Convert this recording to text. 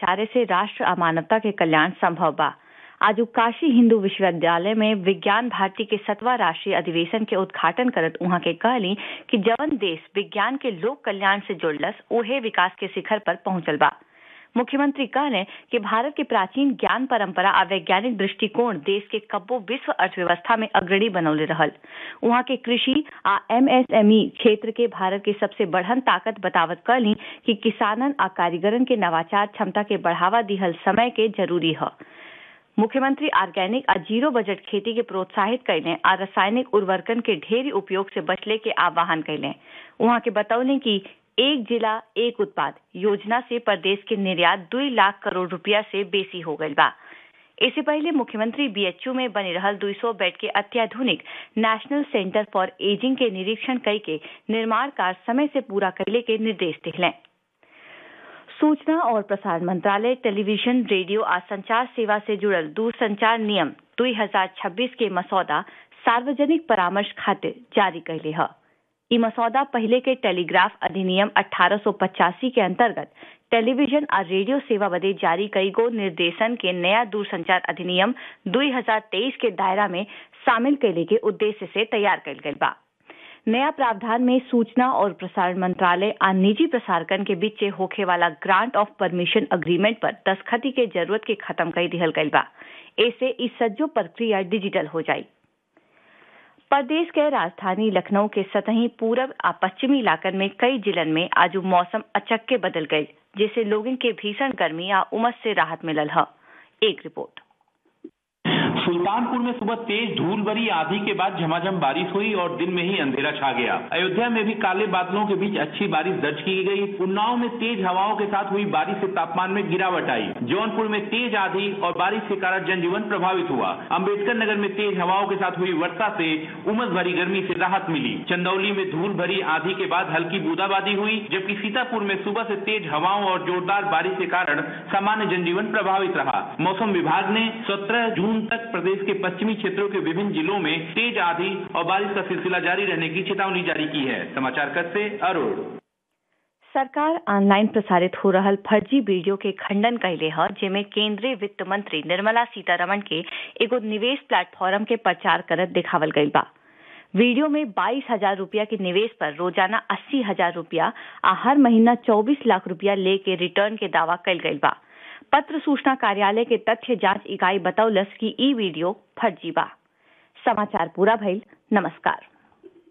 आचार्य से राष्ट्र आ मानवता के कल्याण संभव बा आज काशी हिंदू विश्वविद्यालय में विज्ञान भारती के सतवा राष्ट्रीय अधिवेशन के उद्घाटन करत उहाँ के कहली कि जवन देश विज्ञान के लोक कल्याण से जुड़लस उहे विकास के शिखर पर पहुंचल बा मुख्यमंत्री कहले कि भारत के प्राचीन ज्ञान परंपरा आ वैज्ञानिक दृष्टिकोण देश के कब्बो विश्व अर्थव्यवस्था में अग्रणी बनौले रहल उहाँ के कृषि आ एमएसएमई क्षेत्र के भारत के सबसे बढ़न ताकत बतावत कहली कि किसानन आ कारीगरन के नवाचार क्षमता के बढ़ावा दिहल समय के जरूरी है मुख्यमंत्री ऑर्गेनिक आ जीरो बजट खेती के प्रोत्साहित कैले आ रासायनिक उर्वरकन के ढेर उपयोग से बचले के आह्वान कैले उहाँ के बतौले कि एक जिला एक उत्पाद योजना से प्रदेश के निर्यात दुई लाख करोड़ रुपया से बेसी हो गई बा इससे पहले मुख्यमंत्री बीएचयू में बनी रहल 200 बेड के अत्याधुनिक नेशनल सेंटर फॉर एजिंग के निरीक्षण कई के निर्माण कार्य समय से पूरा कैले के निर्देश दिले सूचना और प्रसारण मंत्रालय टेलीविजन रेडियो आ संचार सेवा से जुड़ल दूरसंचार नियम 2026 के मसौदा सार्वजनिक परामर्श खातिर जारी कैले है ई मसौदा पहले के टेलीग्राफ अधिनियम 1885 के अंतर्गत टेलीविजन और रेडियो सेवा बदे जारी कई गो निर्देशन के नया दूरसंचार अधिनियम 2023 के दायरा में शामिल कैले के उद्देश्य से तैयार कैल गई बा नया प्रावधान में सूचना और प्रसारण मंत्रालय आ निजी प्रसारकन के बीच होखे वाला ग्रांट ऑफ परमिशन अग्रीमेंट पर दस्खती के जरूरत के खत्म कर दिहल गई बा ऐसे इस सज्जो प्रक्रिया डिजिटल हो जाई प्रदेश के राजधानी लखनऊ के सतही पूरब आ पश्चिमी इलाकन में कई जिलन में आज मौसम अचक्के बदल गई जिससे लोगों के भीषण गर्मी या उमस से राहत मिलल है एक रिपोर्ट सुल्तानपुर में सुबह तेज धूल भरी आंधी के बाद झमाझम बारिश हुई और दिन में ही अंधेरा छा गया अयोध्या में भी काले बादलों के बीच अच्छी बारिश दर्ज की गई उन्नाव में तेज हवाओं के साथ हुई बारिश से तापमान में गिरावट आई जौनपुर में तेज आंधी और बारिश के कारण जनजीवन प्रभावित हुआ अम्बेडकर नगर में तेज हवाओं के साथ हुई वर्षा से उमस भरी गर्मी से राहत मिली चंदौली में धूल भरी आंधी के बाद हल्की बूंदाबांदी हुई जबकि सीतापुर में सुबह से तेज हवाओं और जोरदार बारिश के कारण सामान्य जनजीवन प्रभावित रहा मौसम विभाग ने सत्रह जून तक प्रदेश के पश्चिमी क्षेत्रों के विभिन्न जिलों में तेज आंधी और बारिश का सिलसिला जारी रहने की चेतावनी जारी की है समाचार कक्ष से अरुण सरकार ऑनलाइन प्रसारित हो रहल फर्जी वीडियो के खंडन कैले है जेमे केंद्रीय वित्त मंत्री निर्मला सीतारमण के एगो निवेश प्लेटफॉर्म के प्रचार करत दिखावल गई बा वीडियो में बाईस हजार रूपया के निवेश पर रोजाना अस्सी हजार रूपया आ हर महीना चौबीस लाख रूपया लेके रिटर्न के दावा कल गई बा पत्र सूचना कार्यालय के तथ्य जांच इकाई बतौलस कि ई वीडियो फर्जी बा समाचार पूरा भइल नमस्कार